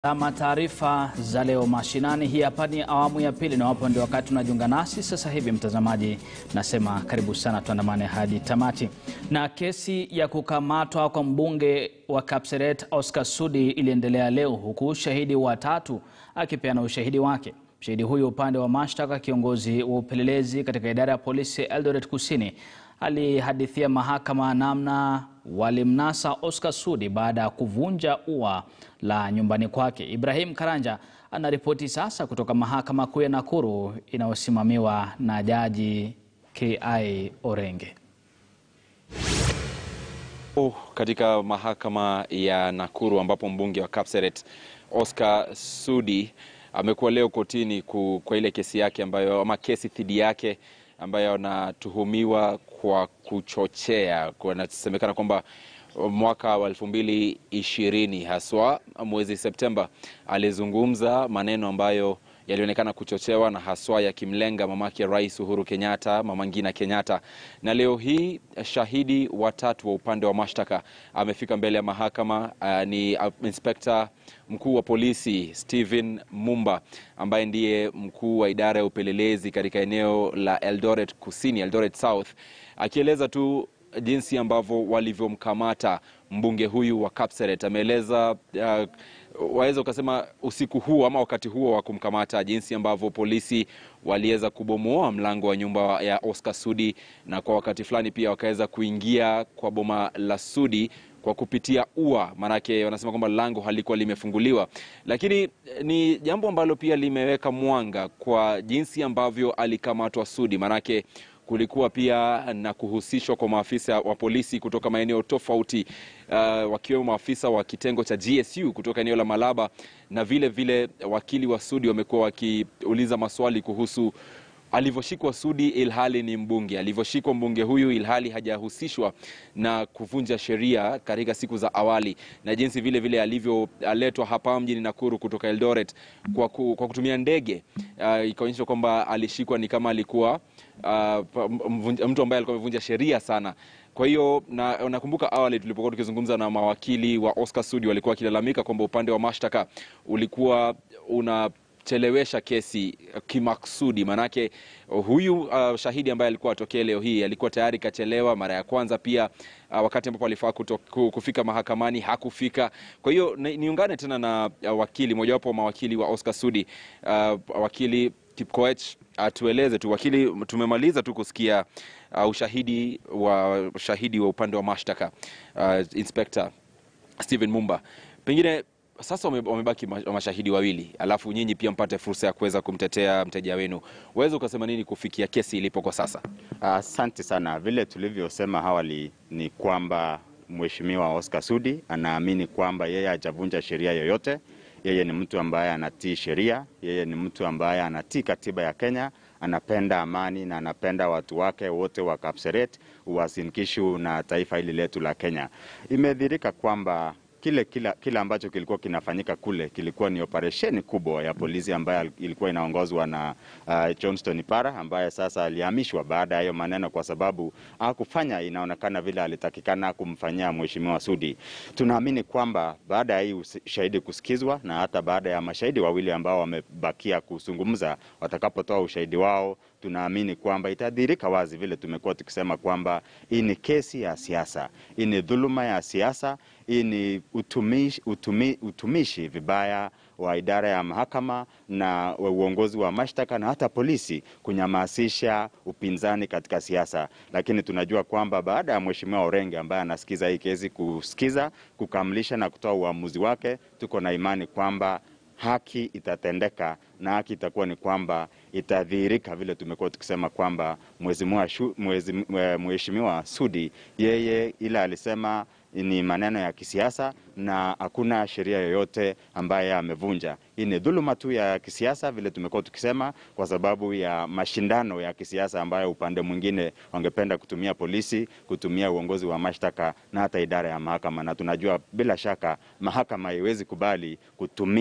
Ama taarifa za leo mashinani. Hii hapa ni awamu ya pili, na wapo ndio wakati unajiunga nasi sasa hivi, mtazamaji, nasema karibu sana, tuandamane hadi tamati. Na kesi ya kukamatwa kwa mbunge wa Kapseret Oscar Sudi iliendelea leo, huku shahidi wa tatu akipeana ushahidi wake. Shahidi huyu upande wa mashtaka, kiongozi wa upelelezi katika idara ya polisi Eldoret Kusini, alihadithia mahakama namna walimnasa Oscar Sudi baada ya kuvunja ua la nyumbani kwake. Ibrahim Karanja anaripoti sasa kutoka mahakama kuu ya Nakuru inayosimamiwa na jaji Ki Orenge. Oh, katika mahakama ya Nakuru ambapo mbunge wa Kapseret Oscar Sudi amekuwa leo kotini kwa ile kesi yake ambayo ama kesi dhidi yake ambayo anatuhumiwa kwa kuchochea. Kunasemekana kwamba mwaka wa elfu mbili ishirini haswa mwezi Septemba alizungumza maneno ambayo yalionekana kuchochewa na haswa yakimlenga mamake Rais Uhuru Kenyatta, Mama Ngina Kenyatta. Na leo hii shahidi watatu wa upande wa mashtaka amefika mbele ya mahakama. Uh, ni uh, inspekta mkuu wa polisi Stephen Mumba ambaye ndiye mkuu wa idara ya upelelezi katika eneo la Eldoret Kusini, Eldoret South, akieleza tu jinsi ambavyo walivyomkamata mbunge huyu wa Kapseret. Ameeleza uh, waweza ukasema usiku huo ama wakati huo wa kumkamata, jinsi ambavyo polisi waliweza kubomoa mlango wa nyumba ya Oscar Sudi, na kwa wakati fulani pia wakaweza kuingia kwa boma la Sudi kwa kupitia ua, maanake wanasema kwamba lango halikuwa limefunguliwa, lakini ni jambo ambalo pia limeweka mwanga kwa jinsi ambavyo alikamatwa Sudi, maanake kulikuwa pia na kuhusishwa kwa maafisa wa polisi kutoka maeneo tofauti uh, wakiwemo maafisa wa kitengo cha GSU kutoka eneo la Malaba na vile vile wakili wa Sudi wamekuwa wakiuliza maswali kuhusu alivyoshikwa Sudi ilhali ni mbunge, alivyoshikwa mbunge huyu ilhali hajahusishwa na kuvunja sheria katika siku za awali, na jinsi vile vile alivyoletwa hapa mjini Nakuru kutoka Eldoret kwa, ku, kwa kutumia ndege uh, ikaonyesha kwamba alishikwa ni kama alikuwa uh, mtu ambaye alikuwa amevunja sheria sana. Kwa hiyo na, nakumbuka awali tulipokuwa tukizungumza na mawakili wa Oscar Sudi walikuwa wakilalamika kwamba upande wa mashtaka ulikuwa una chelewesha kesi kimaksudi, manake huyu uh, shahidi ambaye alikuwa atokee leo hii alikuwa tayari kachelewa mara ya kwanza pia uh, wakati ambapo alifaa kufika mahakamani hakufika. Kwa hiyo niungane tena na uh, wakili mojawapo wa mawakili wa Oscar Sudi uh, wakili Kipkoech atueleze tu wakili, tumemaliza tu kusikia uh, ushahidi wa shahidi wa upande wa mashtaka uh, Inspector Stephen Mumba, pengine sasa wamebaki mashahidi wawili, alafu nyinyi pia mpate fursa ya kuweza kumtetea mteja wenu. Waweza ukasema nini kufikia kesi ilipo kwa sasa? Asante uh, sana. Vile tulivyosema awali ni kwamba mheshimiwa Oscar Sudi anaamini kwamba yeye hajavunja sheria yoyote. Yeye ni mtu ambaye anatii sheria, yeye ni mtu ambaye anatii katiba ya Kenya, anapenda amani na anapenda watu wake wote wa Kapseret, Uasin Gishu na taifa hili letu la Kenya. Imedhirika kwamba kile kila, kile ambacho kilikuwa kinafanyika kule kilikuwa ni operesheni kubwa ya polisi ambayo ilikuwa inaongozwa na uh, Johnston Ipara ambaye sasa alihamishwa baada ya hiyo maneno, kwa sababu hakufanya inaonekana vile alitakikana kumfanyia mheshimiwa Sudi. Tunaamini kwamba baada ya hii ushahidi kusikizwa na hata baada ya mashahidi wawili ambao wamebakia kuzungumza watakapotoa ushahidi wao tunaamini kwamba itadhihirika wazi vile tumekuwa tukisema kwamba hii ni kesi ya siasa, hii ni dhuluma ya siasa, hii ni utumishi, utumi, utumishi vibaya wa idara ya mahakama na uongozi wa mashtaka na hata polisi kunyamasisha upinzani katika siasa. Lakini tunajua kwamba baada ya mheshimiwa Orenge ambaye anasikiza hii kesi kusikiza, kukamilisha na kutoa uamuzi wake, tuko na imani kwamba haki itatendeka na haki itakuwa ni kwamba itadhihirika vile tumekuwa tukisema kwamba mheshimiwa Sudi yeye ila alisema ni maneno ya kisiasa na hakuna sheria yoyote ambaye amevunja. Hii ni dhuluma tu ya kisiasa vile tumekuwa tukisema, kwa sababu ya mashindano ya kisiasa ambayo upande mwingine wangependa kutumia polisi, kutumia uongozi wa mashtaka na hata idara ya mahakama, na tunajua bila shaka mahakama haiwezi kubali kutumiwa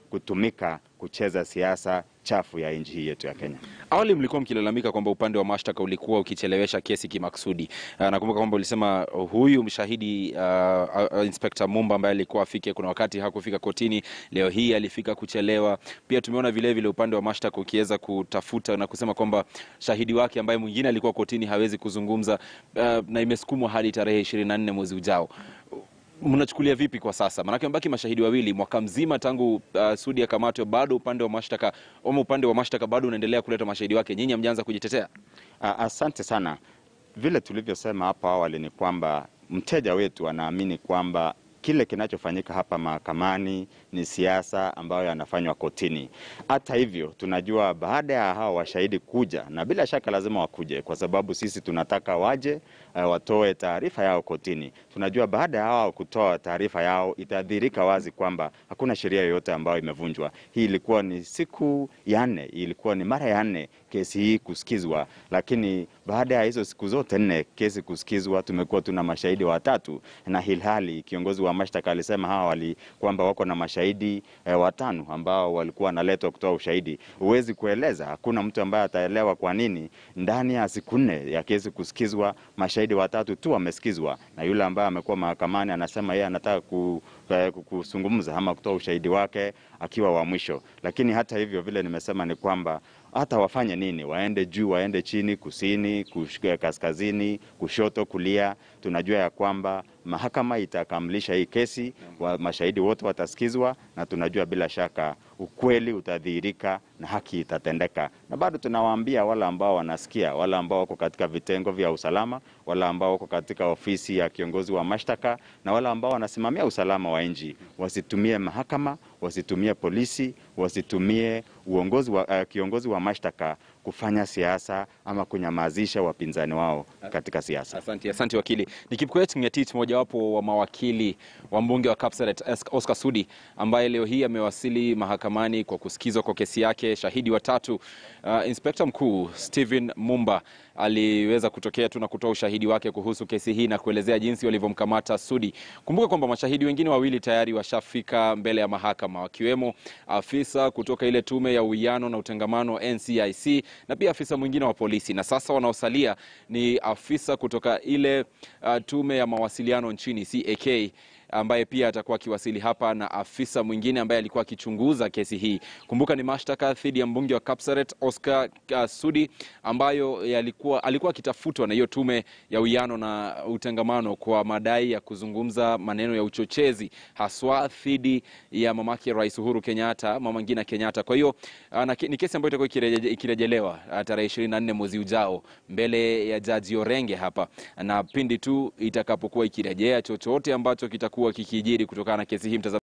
kutumika kucheza siasa chafu ya nchi hii yetu ya Kenya. Awali mlikuwa mkilalamika kwamba upande wa mashtaka ulikuwa ukichelewesha kesi kimakusudi. Uh, nakumbuka kwamba ulisema huyu mshahidi uh, uh, Inspector Mumba ambaye alikuwa afike, kuna wakati hakufika kotini, leo hii alifika kuchelewa. Pia tumeona vile vile upande wa mashtaka ukiweza kutafuta na kusema kwamba shahidi wake ambaye mwingine alikuwa kotini hawezi kuzungumza uh, na imesukumwa hadi tarehe 24 mwezi ujao. Mnachukulia vipi kwa sasa? Maanake mabaki mashahidi wawili mwaka mzima tangu uh, Sudi akamatwe, bado upande wa mashtaka ama upande wa mashtaka bado unaendelea kuleta mashahidi wake. Nyinyi hamjaanza kujitetea? Asante sana. Vile tulivyosema hapo awali ni kwamba mteja wetu anaamini kwamba kile kinachofanyika hapa mahakamani ni siasa ambayo yanafanywa kotini. Hata hivyo, tunajua baada ya hao washahidi kuja, na bila shaka lazima wakuje, kwa sababu sisi tunataka waje uh, watoe taarifa yao kotini. Tunajua baada ya hao kutoa taarifa yao itadhihirika wazi kwamba hakuna sheria yoyote ambayo imevunjwa. Hii ilikuwa ni siku ya nne, ilikuwa ni mara ya nne kesi hii kusikizwa, lakini baada ya hizo siku zote nne kesi kusikizwa, tumekuwa tuna mashahidi watatu, na hilhali kiongozi wa mashtaka alisema hawa wali kwamba wako na mashahidi eh, watano ambao walikuwa wanaletwa kutoa ushahidi. Huwezi kueleza, hakuna mtu ambaye ataelewa kwa nini ndani ya siku nne ya kesi kusikizwa mashahidi watatu tu wamesikizwa, na yule ambaye amekuwa mahakamani anasema yeye anataka ku, eh, kuzungumza ama kutoa ushahidi wake akiwa wa mwisho. Lakini hata hivyo, vile nimesema ni kwamba hata wafanye nini, waende juu, waende chini, kusini, kush, kaskazini, kushoto, kulia, tunajua ya kwamba mahakama itakamilisha hii kesi wa, mashahidi wote watasikizwa, na tunajua bila shaka ukweli utadhihirika na haki itatendeka. Na bado tunawaambia wale ambao wanasikia, wale ambao wako katika vitengo vya usalama, wale ambao wako katika ofisi ya kiongozi wa mashtaka na wale ambao wanasimamia usalama wa nchi, wasitumie mahakama, wasitumie polisi, wasitumie uongozi wa, uh, kiongozi wa mashtaka kufanya siasa ama kunyamazisha wapinzani wao katika siasa. Asante, asante wakili. Ni Kipkoech Ngetich, mojawapo wa mawakili wa mbunge wa Kapseret Oscar Sudi ambaye leo hii amewasili mahakamani kwa kusikizwa kwa kesi yake. Shahidi watatu uh, Inspekta mkuu Stephen Mumba aliweza kutokea tu na kutoa ushahidi wake kuhusu kesi hii na kuelezea jinsi walivyomkamata Sudi. Kumbuka kwamba mashahidi wengine wawili tayari washafika mbele ya mahakama wakiwemo afisa kutoka ile tume ya uwiano na utengamano NCIC na pia afisa mwingine wa polisi, na sasa wanaosalia ni afisa kutoka ile uh, tume ya mawasiliano nchini CAK ambaye pia atakuwa akiwasili hapa na afisa mwingine ambaye alikuwa akichunguza kesi hii. Kumbuka ni mashtaka dhidi ya mbunge wa Kapsaret Oscar uh, Sudi ambayo yalikuwa alikuwa akitafutwa na hiyo tume ya uwiano na utengamano kwa madai ya kuzungumza maneno ya uchochezi haswa dhidi ya mamake Rais Uhuru Kenyatta, mama Ngina Kenyatta. Kwa hiyo uh, ni kesi ambayo itakuwa ikireje, ikirejelewa uh, tarehe 24 mwezi ujao mbele ya Jaji Orenge hapa, na pindi tu itakapokuwa ikirejea chochote ambacho kitakuwa kikijiri kutokana na kesi hii mtazamaji